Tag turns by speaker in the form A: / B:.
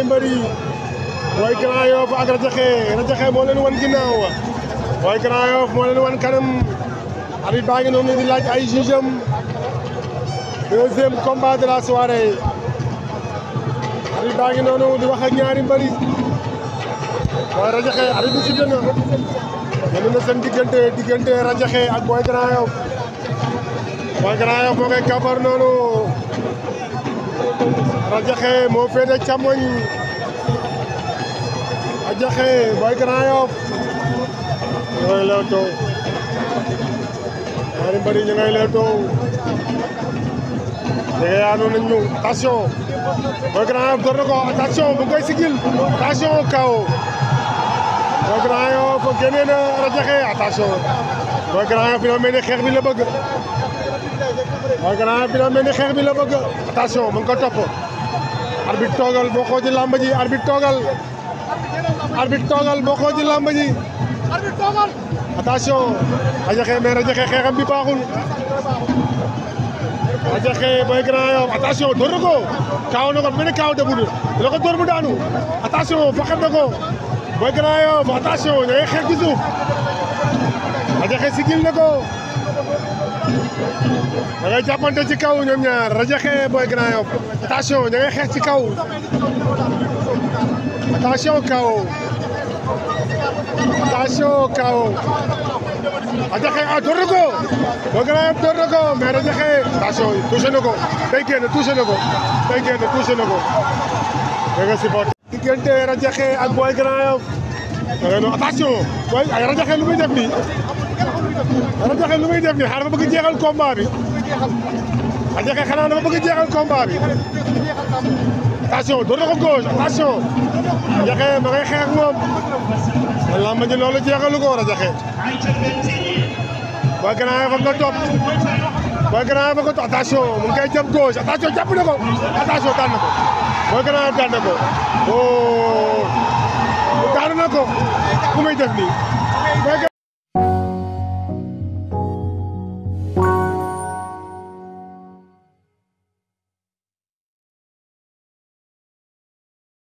A: mbër yi Boy Grand Yoff ak Radiakhé Radiakhé moo leen wan ginnaaw Boy Grand Yoff moo leen wan kanam arbitre baa ngi noonu di laaj ay juge am deuxième combat de la soirée arbitre baa ngi noonu di wax ak ñaari mbër yi waaye Radiakhé arbitre bi sifflé na yéen na seen diggante diggante Radiakhé ak Boy Grand Yoff Boy Grand Yoff moo koy kàppar noonu Radiakhé moo féete càmmoñ Radiakhé Boy Grand Yoff ñu ngay leewtoo ñaari mbër yi ñu ngay leewtoo jege yaanu nañ ñu attention Boy Grand Yoff door na ko attention bu koy sigil attention kaw Boy Grand Yoff génnee na Radiakhé attention Boy Grand Yoff dina mel ni xeex bi la bëgg Boy Grand Yoff dina mel ni xeex bi la bëgg attention mu ngi ko topp arbitre toogal boo xoo ci làmb ji arbitre toogal arbitre toogal boo xoo ci làmb ji attention Radiakhé mais Radiakhé xeexam bi baaxul Radiakhé Boy Grand Yoff attention door na ko kaaw na ko mel ni kaaw debut dina ko door mu daanu attention faxat na ko Boy Grand Yoff attention ña ngay xeex ci suuf Radiakhé sigil na ko da ngay jàppante ci kaw ñoom ñaar Radiakhé Boy Grand Yoff attention ña ngay xeex ci kaw attention kaw attention kaw Radiakhé ah door na ko Boy Grand Yoff door na ko mais Radiakhé attention touché na ko day génn touché na ko day génn touché na ko da nga supporté diggante Radiakhé ak Boy Grand Yoff da ngay no attention Boy ay Radiakhé lu muy def nii Radiakhé lu muy def nii xanaa dafa bëgg jeexal combat bi Radiakhé xanaa dafa bëgg jeexal combat bi attention door na ko gauche attention Radiakhé ma ngay xeex ak moom man làmb ji loolu jeexalu ko Radiakhé Boy Grand Yoff nga topp Boy Grand Yoff nga topp attention mu ngi koy jëm gauche attention jàpp na ko attention daan na ko Boy Grand Yoff daan na ko oh daan na ko ku muy def nii